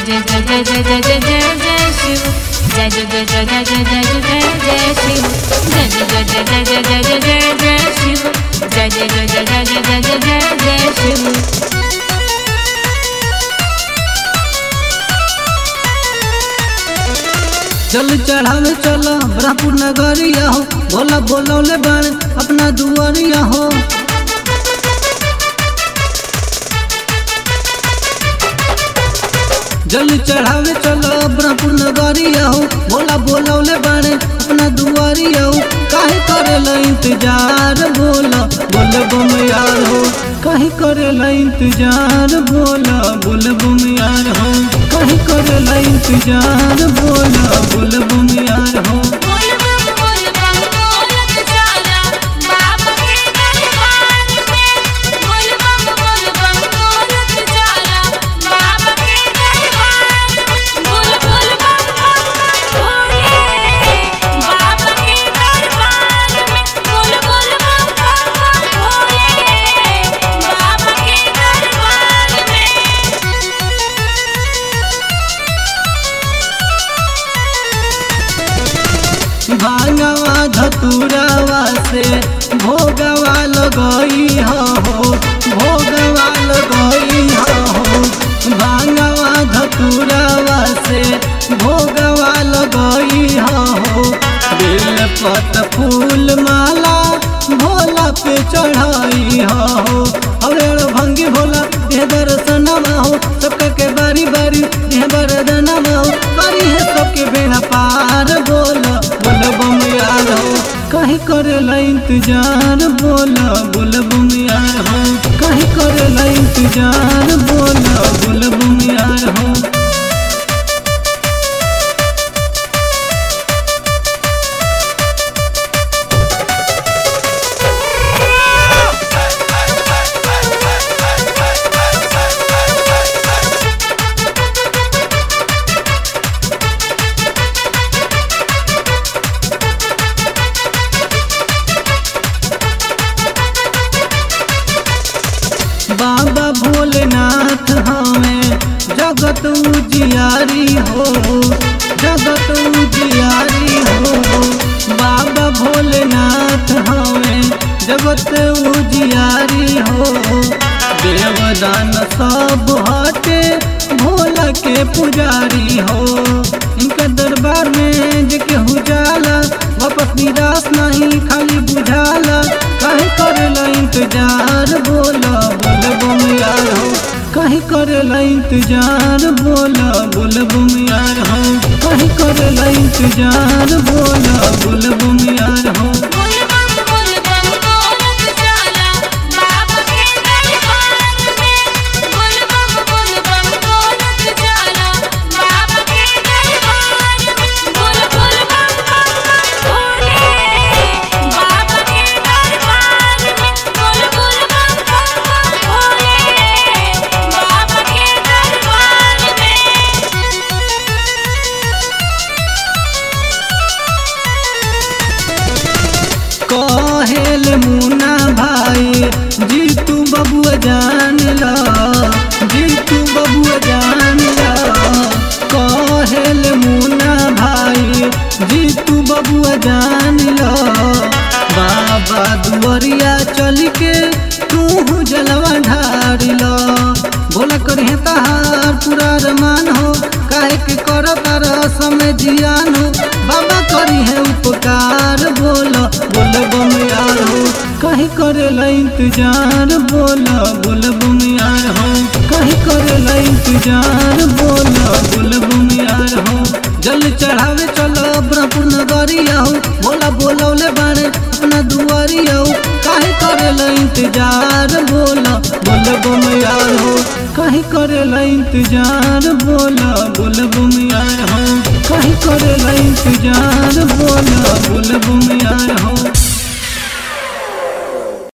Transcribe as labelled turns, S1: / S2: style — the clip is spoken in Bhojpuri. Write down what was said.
S1: जय जय जय जय जय जय जय जय शिव जय जय जय जय जय जय जय जय जय शिव जय जय जय जय जय जय जय जय जय शिव जय जय जय जय जय जय जय जय जय शिव
S2: चल चढ़ावे चल ब्रह्मपुर नगरिया हो भोला बोलौले बाण अपना दुआरिया हो जल चढ़ावे चल ब्रह्मपुर नगरिया हो भोला बोलौले बाण अपना दुआरिया हो काहे करेला इंतजार बोला बोल बम यार हो काहे करेला इंतजार बोला बोल बम यार हो काहे करेला इंतजार बोला बोल बम यार हो
S1: बोल बम बोल बम बोलत जाला बाबा के दरबार में बोल बम बोल बम बोलत जाला बाबा के दरबार में बोल बोल बम बम भोले बाबा के दरबार में बोल बोल बम बम भोले बाबा के दरबार में
S2: भांगवा धतुरावा से भोगवा लगई हो भोगवा लगई हो भांगवा धतुरावा से भोगवा लगई हो बेल पत फूल माला भोला पे चढ़ाई हो अरे भंगी भोला देह दर्शनमा हो सबका के बारी बारी देह बरदनमा हो बारी है सबके बेड़ा पार बोला बोल बम यार हो कहीं करेला इंतजार बोला बोल बम यार हो कहीं करेला इंतजार बोला बोल बम यार हो बाबा भोलेनाथ हमें जगत उजियारी हो जगत उजियारी हो बाबा भोलेनाथ हमें जगत उजियारी हो देवदान सब हटे भोला के पुजारी हो इनका दरबार में जे केहू जाला वापस निराश नहीं खाली बुझाला काहे करेला इंतजार बोला बोल बम यार हो काहे करेला इंतजार बोला बोल बम यार हो काहे करेला इंतजार बोला बोल बम यार हो
S1: बोल बम बोल बम बोलत जाला बाबा के दरबार में बोल बम बोल बम बोलत जाला बाबा के दरबार में बोल बोल बम बम भोले बाबा के दरबार में बोल बोल बम बम भोले बाबा के दरबार में
S2: कहेल मुना भाई जीतू बबुआ जान ला जीतू बबुआ जान ला कहेल मुना भाई जीतू बबुआ जान ला बाबा दुआरिया चल के तू जलवा ढार ला बोला करिए तहार पूरा रमान हो काहे के कर तार समय जियान हो बाबा करी है उपकार बोला बोल बम यार हो कहीं करेला इंतजार बोला बोल बम यार हो कहीं करेला इंतजार बोला बोल बम यार हो जल चढ़ावे चलो ब्रह्मपुर नगरिया हो बोला बोलौले बारे अपना दुआरिया हो काहे करेला इंतजार बोला बोल बम यार हो काहे करेला इंतजार बोला बोल बम यार हो काहे करेला इंतजार बोला बोल बम यार हो